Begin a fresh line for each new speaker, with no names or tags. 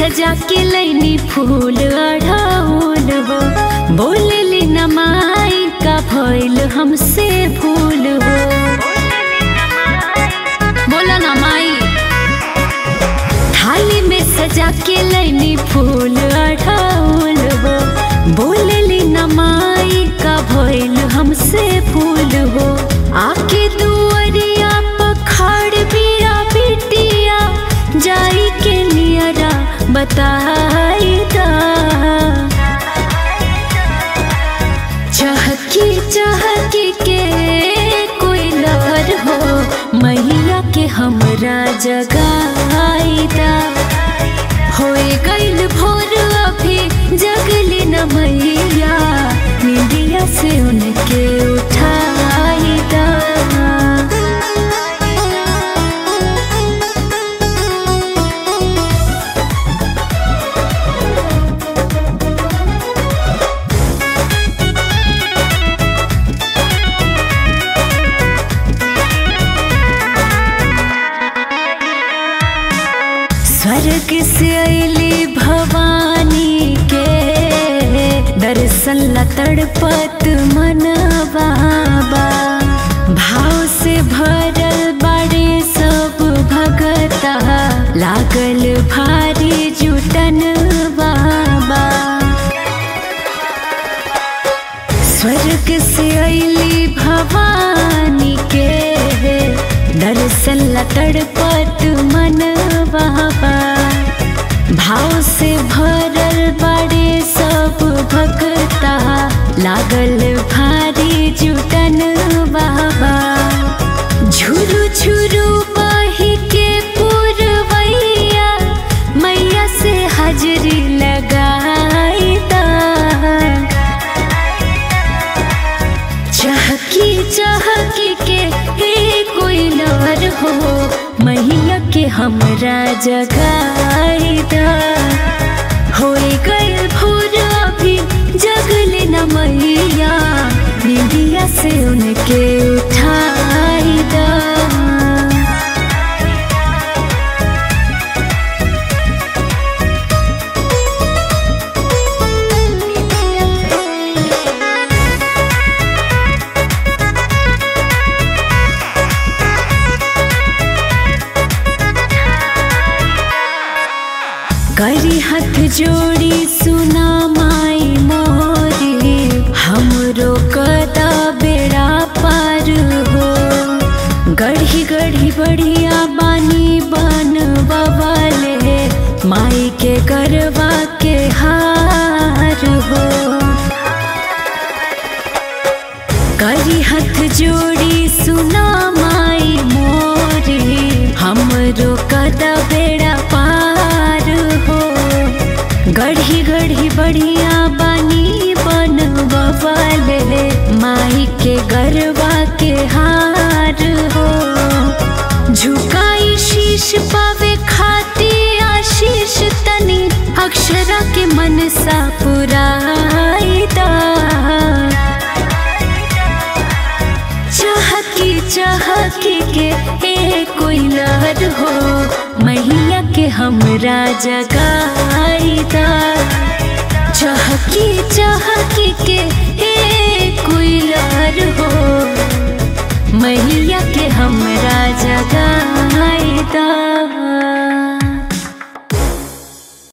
सजा के लैनी फूल अढ़ाउल हो बोलली न माई का भइल हमसे भूल हो बोला ना माई थाली में सजा के लैनी फूल अढ़ाउल हो बोलली न माई का भइल हमसे भूल हो आके दुअरिया पखाड़ बिया बिटिया जाई के नियरा बताई दा चहकी चहकी के कोई लहर हो मैया के हमरा जगाईदा होए गईल भोर अभी जगली न मैया निंदिया से उनके उठाईदा स्वर्ग से अली भवानी के दर्शन ला तड़पत मनवा बा भाव से भरल बड़े सब भगता लागल भारी जुटन बाबा स्वर्ग से अली भवानी के दर्शन ला तड़पत मन बाबा भाव से भरल बड़े सब भक्ता लागल भारी जुटन बाबा झुरु झुरु बही के पुरवैया मैया से हाजरी लगाई दा चहकी चहकी के हे कोई लवर हो मैया के हमरा जगाईदा होए गए भोर अभी जगले न मैया निंदिया से उनके उठाईदा करी हाथ जोड़ी सुना माई मोरी हमरो कदा बेड़ा पार हो गढ़ी गढ़ी बढ़िया बानी बन बवाले माई के करवा के हार हो करी हाथ जोड़ी सुना माई मोरी हमरो कदा बेड़ा पार हो गढ़ी गढ़ी बढ़िया बानी बन बवाले माई के गरबा के हार हो झुकाई शीश पावे खाती आशीष तनी अक्षरा के मन सा पुराईदा चहकी चहकी के ए कोई लहर हो मैया के हमरा जगाईदा चहकी चहकी के ए कोई लहर हो